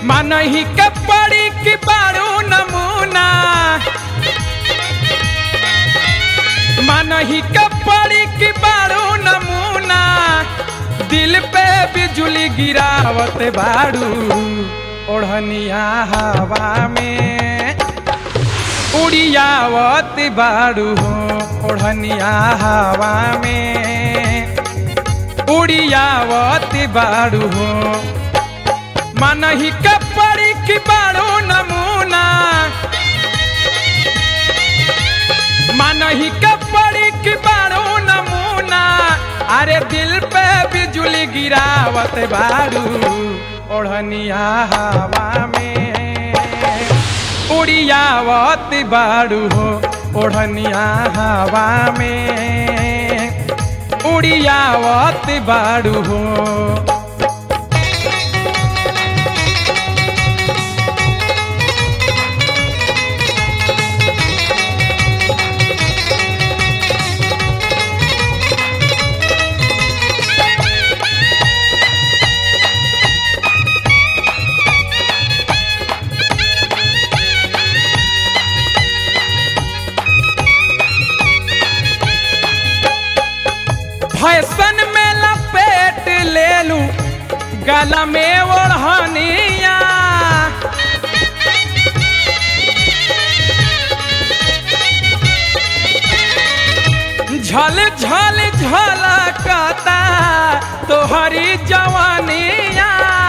मानही के पड़ी कि बारू नमूना मानही के पड़ी कि बारू नमूना दिल पे बिजुली गिरावत बारू ओढ़निया हवा में उड़ियावत बारू हो ओढ़निया हवा में उड़ियावत बारू हो मानही के पड़ी कि बारू नमूना मानही के पड़ी कि बारू नमूना अरे दिल पे बिजुली गिरावत बारू ओढ़निया हवा में उड़ियावत बारू हो ओढ़निया हवा में उड़ियावत बारू हो फैशन में लपेट ले लू गला में ओढ़निया झल झल झलकता तोहरी जवानिया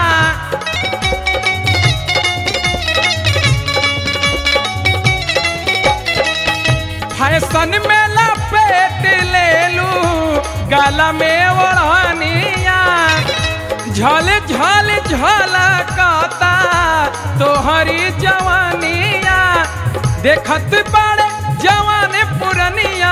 फैशन में लपेट ले लू गला में ओढ़निया झल झल झलकता तोहरी जवानिया देखत बड़े जवान पुरनिया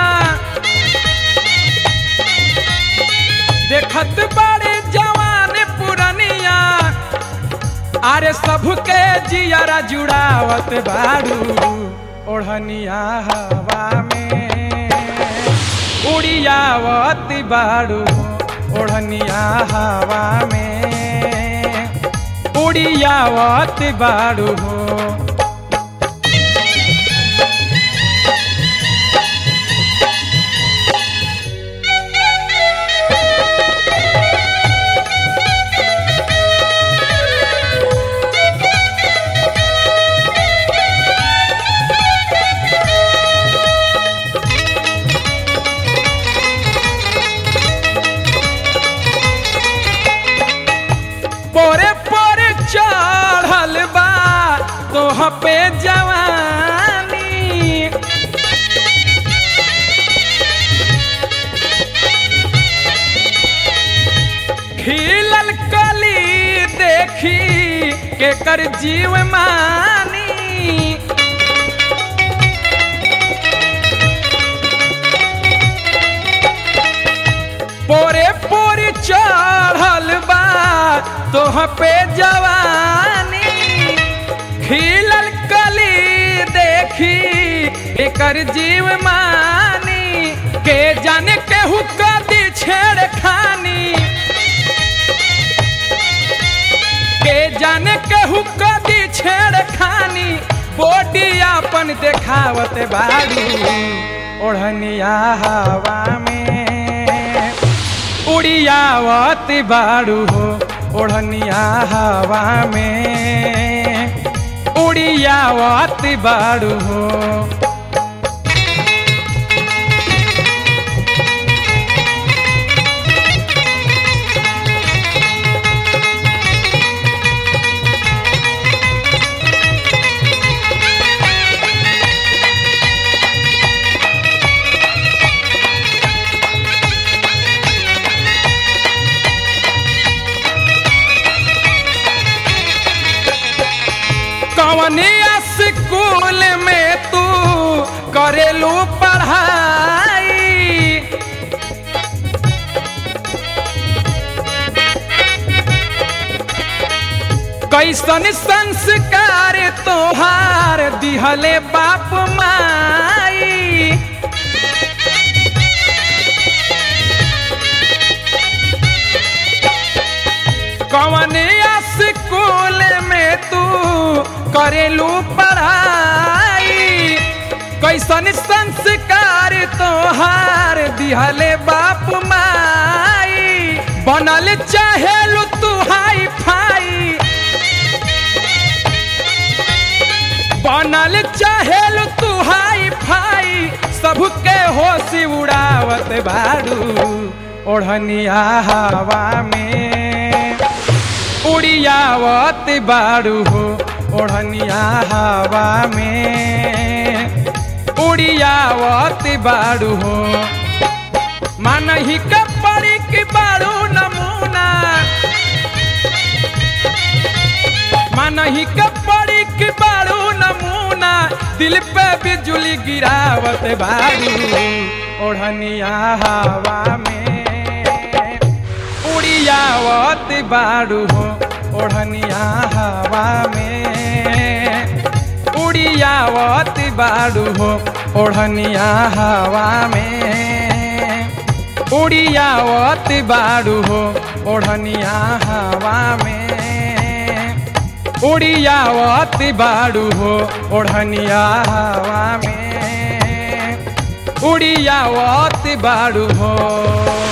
देखत बड़े जवान पुरनिया अरे सबके जियारा जुड़ावत बारू ओढ़निया हवा में उड़ियावत बारू ओढ़निया हवा में उड़ियावत बारू हो पोरे पोरे चढ़ल बा तोह पे जवानी खिलल कली देखी के कर जीव मानी पोरे पोरे चढ़ल बा तोह पे जवानी खिलल कली देखी एकर जीव मानी के जाने केहू कदी छेड़ खानी के जाने केहू कदी छेड़ खानी बॉडी अपन देखावत बारू ओढ़निया हवा में उड़ियावत बारू हो ओढ़निया हवा में उड़ियावत बारू हो कवनी स्कूल में तू करेलू पढ़ाई कैसन संस्कार तोहार दिहले बाप माई कवन स्कूल में तू करेलू पढ़ाई कैसन संस्कार तोहार दिहले बाप माई बनल चाहेलू तू हाई फाई बनल चाहेलू तू हाई फाई सबके होशी उड़ावत बारू ओढ़निया हवा में उड़ियावत बारू हो ओढ़निया हवा में उड़ियावत बारू हो मानही के पड़ी की बारू नमूना मानही के पड़ी की बारू नमूना दिल पे बिजुली गिरावत बारू ओढ़निया हवा में उड़ियावत बारू हो ओढ़निया हवा में उड़ियावत बारू हो ओढ़निया हवा में उड़ियावत बारू हो ओढ़निया हवा में उड़ियावत बारू हो ओढ़निया हवा में उड़ियावत बारू हो